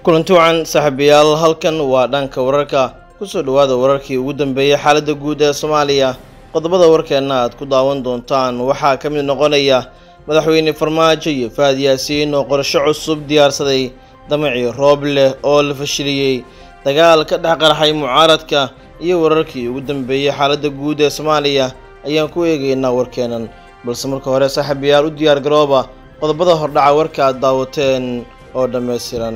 kulanti wacan saaxiibayaal halkan waa dhanka wararka kusoo dhowaada wararkii ugu dambeeyey xaaladda guud ee soomaaliya qodobada warkeenna aad ku daawan doontaan waxaa ka mid noqonaya madaxweyne farmaajo iyo fahad yaasiin oo qorsho cusub diyaarsaday damacii roob leh oo la fashiliyey dagaal ka dhex qarxay mucaaradka iyo wararkii ugu dambeeyey xaaladda guud ee soomaaliya ayaan ku eegaynaa warkeennan balse marka hore saaxiibayaal u diyaar garooba qodobada hordhaca warka aad daawateen oo dhammaystiran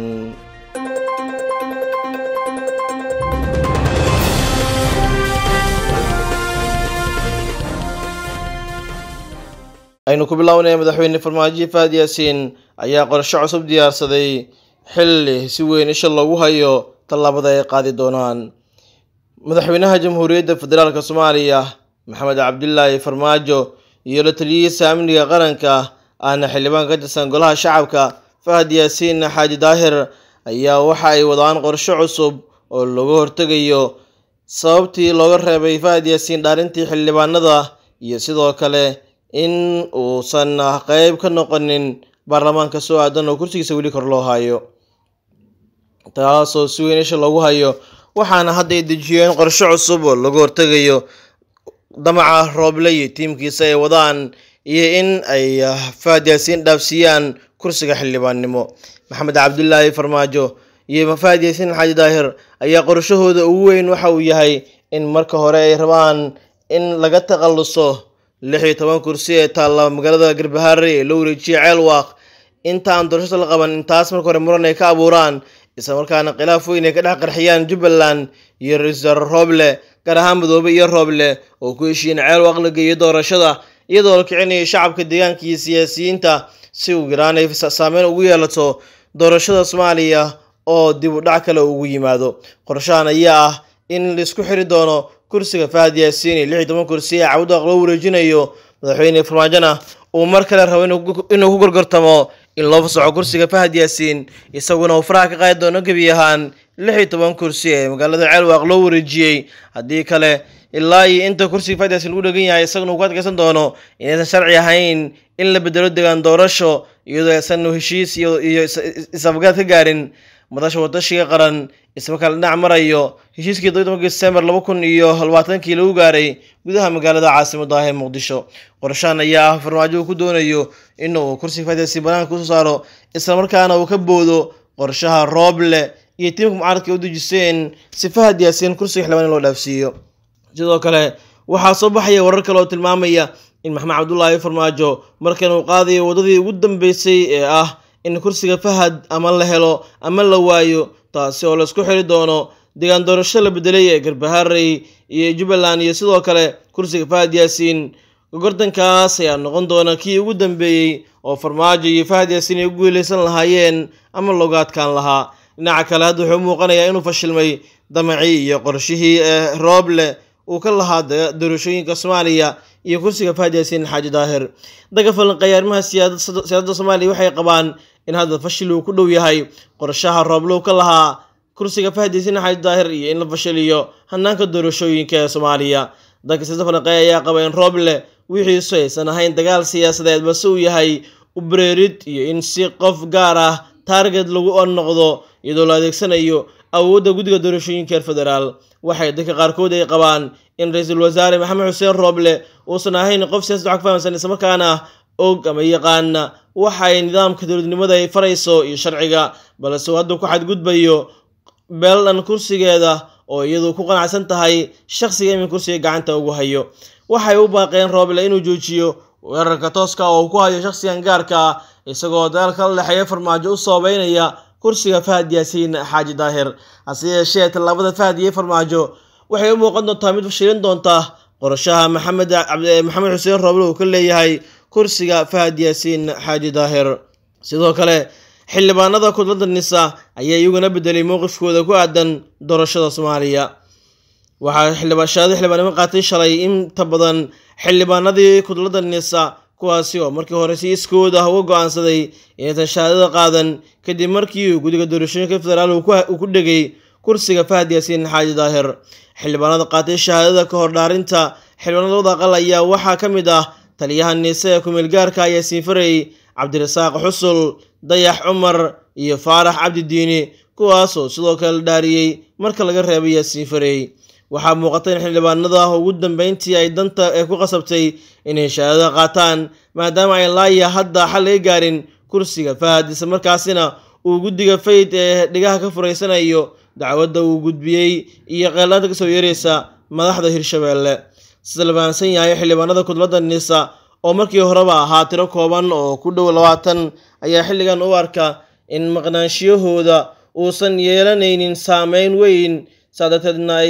aynu ku bilaawnaya madaxweyne farmaajo fahad yaasiin ayaa qorsho cusub diyaarsaday xilli si weyn isha loogu hayo tallaabada ay qaadi doonaan madaxweynaha jamhuuriyadda federaalk soomaaliya maxamed cabdilaahi farmaajo iyo la taliyihiisa amniga qaranka ahna xildhibaan ka tirsan golaha shacabka fahad yaasiin xaaji daahir ayaa waxa ay wadaan qorsho cusub oo looga hortegayo sababtii looga reebay fahad yaasiin dhaarintii xildhibaanada iyo sidoo kale in uusan qeyb ka noqonin baarlamaanka soo aadan oo kursigiisa weli kor loo hayo taasoo si weyn isha loogu hayo waxaana hadda ay dejiyeen qorsho cusub oo laga hortegayo damaca rooble iyo tiimkiisa ay wadaan iyo in ay fahad yaasiin dhaafsiiyaan kursiga xildhibaannimo maxamed cabdilaahi farmaajo iyo fahad yaasiin xaaji daahir ayaa qorshahooda ugu weyn waxa uu yahay in marka hore ay rabaan in laga takhaluso lix iyo toban kursi ee taalla magaalada garbahaare ee loo wareejiyay ceelwaaq inta aan doorashada la qaban intaas marka hore muran ay ka abuuraan isla markaana khilaaf weyn ay ka dhex qarxiyaan jubbaland iyo ra-iisul rooble gaar ahaan madoobe iyo rooble oo ku heshiiyeen ceelwaaq la geeyo doorashada iyadoo la kicinayay shacabka deegaanka iyo siyaasiyiinta si uu yaraan ay saameyn ugu yeelato doorashada soomaaliya oo dib u dhac kale ugu yimaado qorshahan ayaa ah in laisku xiri doono kursiga fahad yaasiin iyo lix iyo toban kursi ee cawdaq loo wareejinayo madaxweyne farmaajona uu mar kale rabo inuu ku gorgortamo in loo fasaxo kursiga fahad yaasiin isaguna uu faraha ka qaadi doono gebi ahaan lix iyo toban kursi ee magaalada ceelwaaq loo wareejiyey haddii kale ilaa iyo inta kursiga fahad yaasiin lagu dhegan yahay isaguna uu ku adkaysan doono inaysan sharci ahayn in la bedelo degaan doorasho iyadoo aysan heshiis iyo is-afgaad ka gaarin madasha watashiga qaran ismarkaa la dhinac marayo heshiiskii todobanka disembar laba kun iyo labaatankii lagu gaaray gudaha magaalada caasimada ah ee muqdisho qorshahan ayaa ah farmaajo uu ku doonayo inuu kursiga fadasi banaanka kusoo saaro islamarkaana uu ka boodo qorshaha rooble iyo tiimka mucaaradka u dejiseen si fahad yaasiin kursiga xildhibaan in loo dhaafsiiyo sidoo kale waxaa soo baxaya warar kale oo tilmaamaya in maxamed cabdulaahi farmaajo markan uu qaadayo waddadii ugu dambeysay ee ah in kursiga fahad ama la helo ama la waayo taasi oo laisku xiri doono deegaan doorasho la bedelay ee garbaharey iyo jubbaland iyo sidoo kale kursiga fahad yaasiin gordankaas ayaa noqon doona kii ugu dambeeyey oo farmaajo iyo fahad yaasiin ay u guuleysan lahaayeen ama looga adkaan lahaa dhinaca kale hadda wuxuu muuqanayaa inuu fashilmay damacii iyo qorshihii ee rooble uu ka lahaa doorashooyinka soomaaliya iyo kursiga fahad yaasiin xaaji daahir daga falanqeeya arrimaha siyaasadda soomaaliya waxay qabaan in hadda fashil uu ku dhow yahay qorshaha rooblow ka lahaa kursiga fahad yaasiin xaaji daahir iyo in la fashiliyo hanaanka doorashooyinka ee soomaaliya dadka siyasada falanqeeya ayaa qaba in rooble wixiisu aysan ahayn dagaal siyaasadeed balse uu yahay ubreerid iyo in si qof gaar ah taarget lagu noqdo iyadoo la adeegsanayo awoodda guddiga doorashooyinka reer federaal waxay dadka qaarkood ay qabaan in ra-iisul wasaare maxamed xuseen rooble uusan ahayn qof siyasad wax ka fahamsan islamarkaana og ama yaqaana waxay nidaamka dowladnimada ay farayso iyo sharciga balse uu hadda ku xadgudbayo beeldhan kursigeeda oo iyadu ku qanacsan tahay shaqsiga imin kursiga gacanta ugu hayo waxay u baaqeen rooble inuu joojiyo weerarka tooska oo uu ku hayo shaqsigan gaarka ah isagoo dagaalka la dhexeeya farmaajo u soobeynaya kursiga fahad yaasiin xaaji daahir hase yeeshee tallaabada fahad iyo farmaajo waxay u muuqan doontaa mid fashilin doonta qorshaha maxamed maxamed xuseen rooble uu ka leeyahay kursiga fahad yaasiin xaaji daahir sidoo kale xildhibaanada kudladda nisa ayaa iyaguna bedelay mowqifkooda ku aadan doorashada soomaaliya waxaa xildhibaashaada xildhibaanimo qaatay shalay inta badan xildhibaanadii kudladda nisa kuwaasi oo markii hore si iskooda uga go-aansaday inaysan shahaadada qaadan kadib markii uu guddiga doorashooyinka federaal uu ku dhegay kursiga fahad yaasiin xaaji daahir xildhibaanada qaatay shahaadada ka hor dhaarinta xildhibaanada labada aqal ayaa waxaa ka mid ah taliyaha niise ee kumeel gaarka yaasiin farey cabdirasaaq xusul dayax cumar iyo faarax cabdi diini kuwaasoo sidoo kale la dhaariyey marka laga reebay yaasiin farey waxaa muuqata in xildhibaanada ugu dambeyntii ay danta ee ku qasabtay inay shahaadada qaataan maadaama ay laaya hadda xal laga gaarin kursiga fahad isla markaasina uu guddiga fayd ee dhigaha ka furaysanayo dacwadda uu gudbiyey iyo qeellaanta kasoo yeeraysa madaxda hirshabeelle sida la fahamsan yahay xildhibaanada kudladda nisa oo markii horeba ahaa tiro kooban oo ku dhow labaatan ayaa xilligan u arka in maqnaanshiyahooda uusan yeelanaynin saameyn weyn saa darteedna ay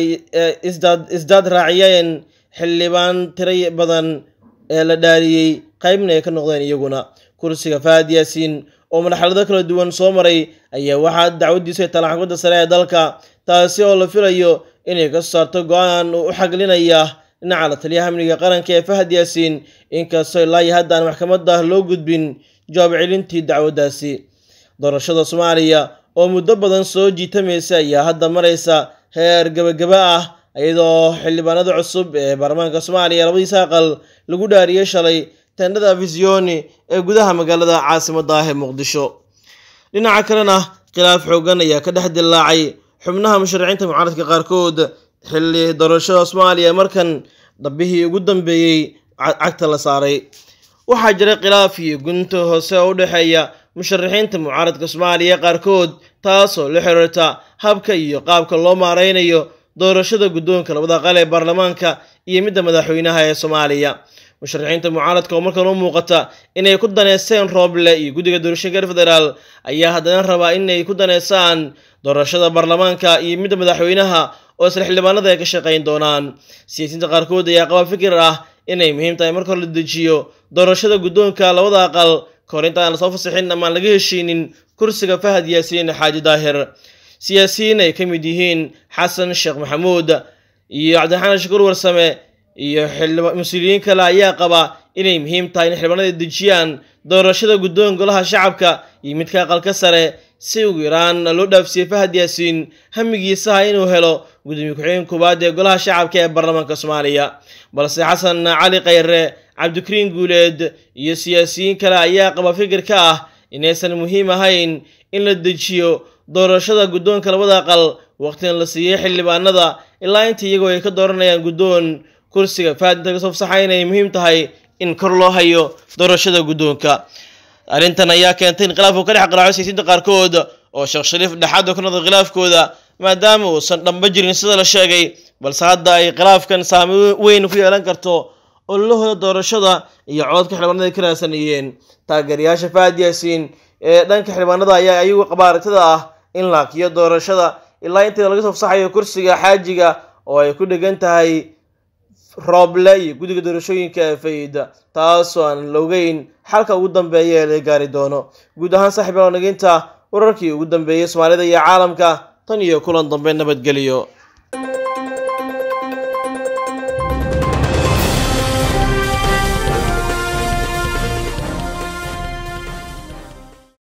isdaad raaciyeen xildhibaan tiro badan ee la dhaariyey qaybna ay ka noqdeen iyaguna kursiga fahad yaasiin oo marxalado kala duwan soo maray ayaa waxaa dacwadiisu ay talaan xukmadda sare ee dalka taasi oo la filayo inay ka saarto go-aan u xaglinaya dhinaca la taliyaha amniga qaranka ee fahad yaasiin inkastoo ilaayo hadda aan maxkamadda loo gudbin jawaab celintii dacwaddaasi doorashada soomaaliya oo muddo badan soo jiitamaysa ayaa hadda maraysa heer gebagaba ah iyadoo xildhibaanada cusub ee baarlamaanka soomaaliya labadiisa aqal lagu dhaariyey shalay tendhada afisioni ee gudaha magaalada caasimadda ah ee muqdisho dhinaca kalena khilaaf xoogan ayaa ka dhex dillaacay xubnaha musharaxiinta mucaaradka qaarkood xilli doorashada soomaaliya markan dambihii ugu dambeeyey cagta la saaray waxaa jiray khilaaf iyo gunta hoose oo u dhexeeya musharaxiinta mucaaradka soomaaliya qaarkood taasoo la xiriirta habka iyo qaabka loo maareynayo doorashada guddoonka labada qal ee baarlamaanka iyo midda madaxweynaha ee soomaaliya musharaxiinta mucaaradka oo markan u muuqata inay ku daneysteen rooble iyo guddiga doorashooyinka reer federaal ayaa haddana rabaa inay ku daneysaan doorashada baarlamaanka iyo midda madaxweynaha oo isla xildhibaanada ay ka shaqayn doonaan siyaasiyiinta qaarkood ayaa qaba fikir ah inay muhiim tahay marka hore la dejiyo doorashada guddoonka labada aqal kahor inta aan lasoo fasixin amaan laga heshiinin kursiga fahad yaasiin xaaji daahir siyaasiyiin ay ka mid yihiin xasan sheekh maxamuud iyo cabdiraxmaan shakuur warsame iyo mas-uuliyiin kale ayaa qaba inay muhiim tahay in xildhibaanada dejiyaan doorashada guddoon golaha shacabka iyo midka aqalka sare si ugu yaraan loo dhaafsiiyey fahad yaasiin hamigiisaha inuu helo gudoomiye ku-xigeen koowaad ee golaha shacabka ee baarlamaanka soomaaliya balse xasan cali khayre cabdikariin guuleed iyo siyaasiyiin kale ayaa qaba fikirka ah inaysan muhiim ahayn in la dejiyo doorashada guddoonka labada aqal waqtigan la siiyey xildhibaanada ilaa inta iyagoo ay ka dooranayaan guddoon kursiga fahad inta kasoo fasaxa inay muhiim tahay in kor loo hayo doorashada guddoonka arrintan ayaa keentay in khilaafku ka dhex qaraaco siyaasiyiinta qaarkood oo sheekh shariif dhexaad oo ka noqday khilaafkooda maadaama uusan dhamba jirin sida la sheegay balse hadda ay khilaafkan saameyn weyn ku yeelan karto ololahooda doorashada iyo cododka xildhibaanada ay ka raadsanayeen taageerayaasha fahad yaasiin ee dhanka xildhibaanada ayaa ayagu qaba aragtida ah in laakiyo doorashada ilaa inta laga soo fasaxayo kursiga xaajiga oo ay ku dhegan tahay rooble iyo guddiga doorashooyinka ee fayda taasoo aan la ogeyn xalka ugu dambeeya ee la gaari doono guud ahaan saaxiib alnaginta wararkii ugu dambeeyey soomaalida iyo caalamka tan iyo kulan dambe nabadgeliyo